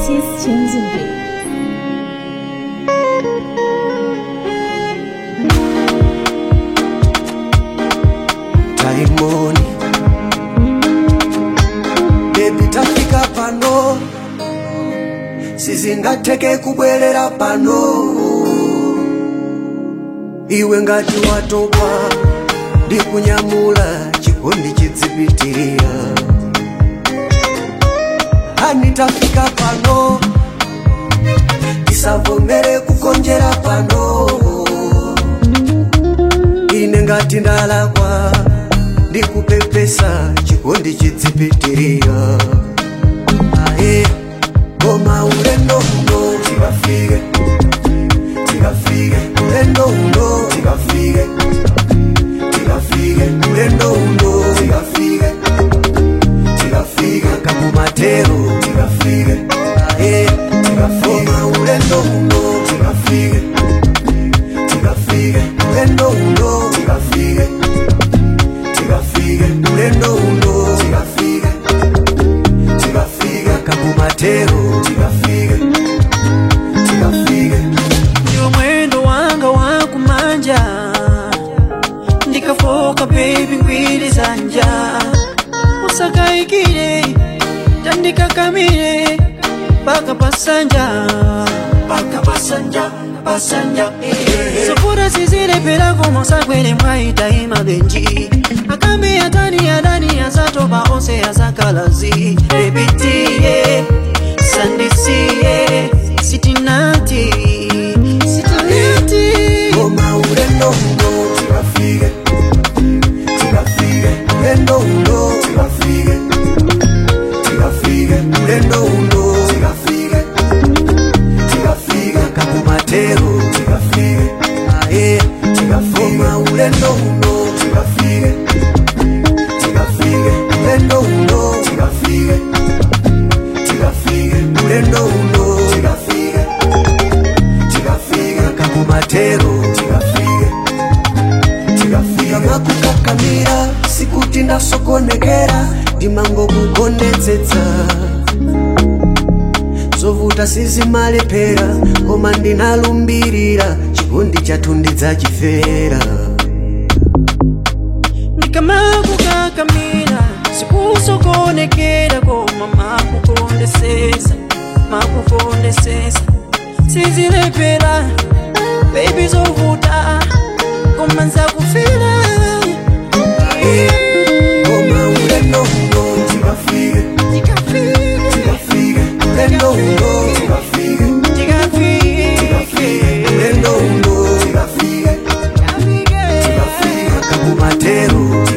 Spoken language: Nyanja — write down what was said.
Artist changing beat. taimoni bebi tafika pano sizingateke kubwerera pano iwe ngati watopa ndikunyamula chikondi chidzipitirira hani tafika pano tisavomere kukonjera pano ine ngati ndalakwa ndikupepesa chikondi chidzipitirira aye koma ulendo uno tikafike tikafike ulendo uno tikafike tikafike ulendo uno tikafike tikafike kakumatero tikafike aye tikafike koma ulendo uno tikafike tikafike ulendo uno tikafike tikafike ulendo uno tikafike tikafike kakumatero tikafike tikafike ndio mwendo wanga wa kumanja ndikafoka baby ngwiri zanja usakaikire tandikakamire paka pasanja paka pasanja pasanja sofura sizilepera komosakwere mwaitaima benji akambe atani adani azatoba onse azakalazi ebitiye sandisiye sitinati sitinati koma ulendo uno tikafike tikafike ulendo uno tikafike tikafike ulendo uno tikafike tikafike kakumatero tikafike aye tikafike koma ulendo uno tikafike tikafike ulendo uno tikafike tikafike ulendo uno tikafike tikafike kakumatero tikafike tikafika makukakamira sikuti ndasokonekera ndimango kukondetsetsa zovuta sizimalepera koma ndinalumbirira chikondi chathu ndidzachifera ndikamakukakamira sikusokonekera koma makukondesesa makukondesesa sizilepera bebi zovuta koma nzakufira koma ulendo uno tikafike tikafike ulendo uno tikafike tikafike ulendo uno tikafike tikafike kakumatero